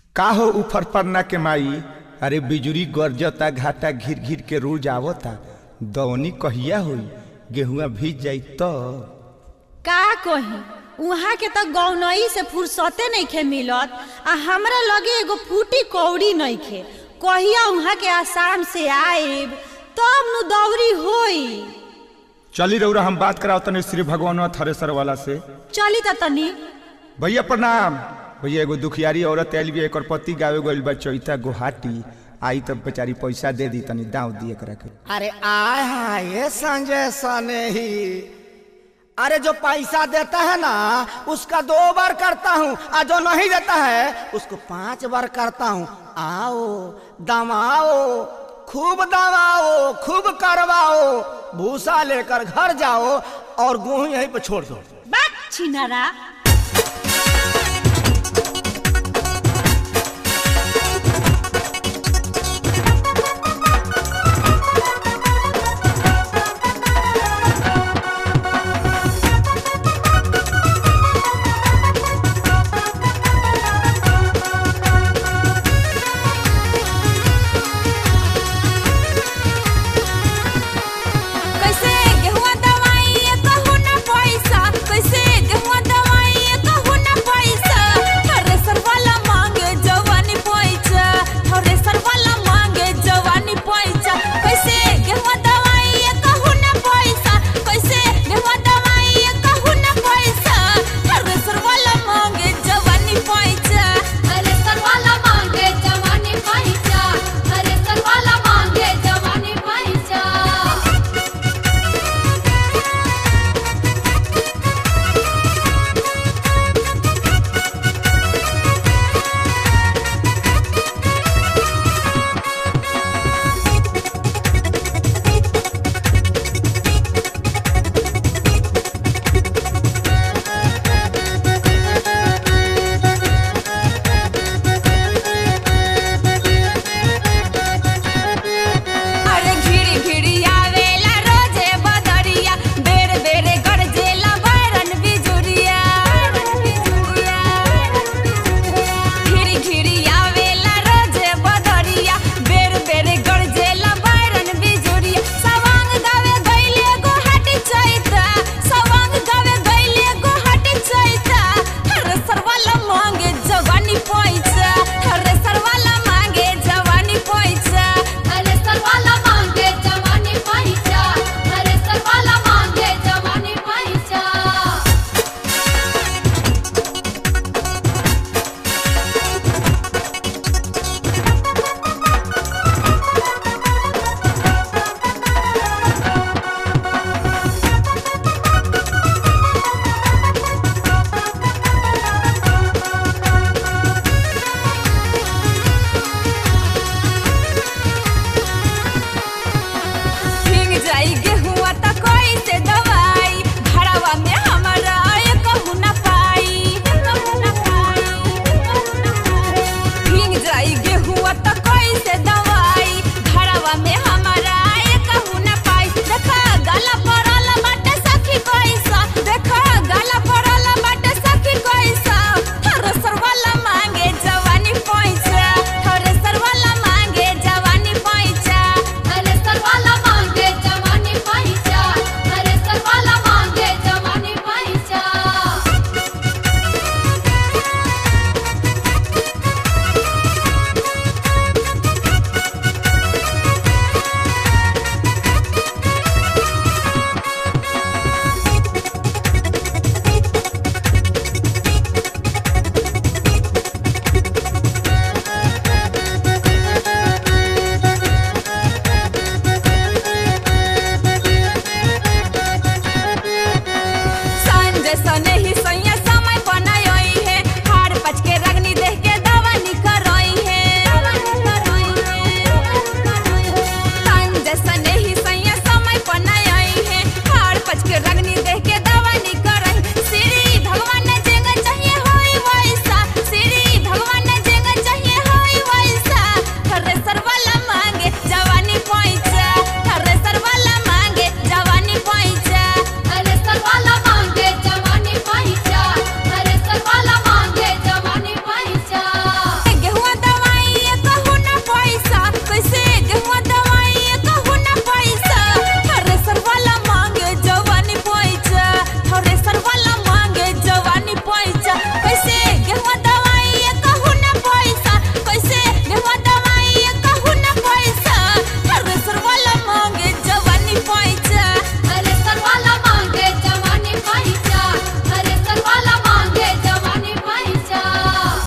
का हो ऊपर पन्ना के माई अरे बिजुरी गरजता घाटा घिर घिर के रोज आवता दौनी कहिया होई गेहुआ भीज जाई तो का कही उहाँ के तो गौनई से फुर्सते नइखे मिलत आ हमरा लगे एगो फूटी कौड़ी नइखे कहिया उहाँ के आसाम से आएब तब नु दौरी होई चली रउरा हम बात कराओ तने श्री भगवान थरेसर वाला से चली त तनी भैया प्रणाम भैया एगो दुखियारी औरत आयल भी एकर पति गावे गइल बा चैता गुहाटी आई तब बेचारी पैसा दे दी तनी दाव दिए करा के अरे आय हाय ये संजय सने ही अरे जो पैसा देता है ना उसका दो बार करता हूँ और जो नहीं देता है उसको पांच बार करता हूँ आओ दमाओ खूब दमाओ खूब करवाओ भूसा लेकर घर जाओ और गेहूं यहीं पे छोड़ दो बात छिनारा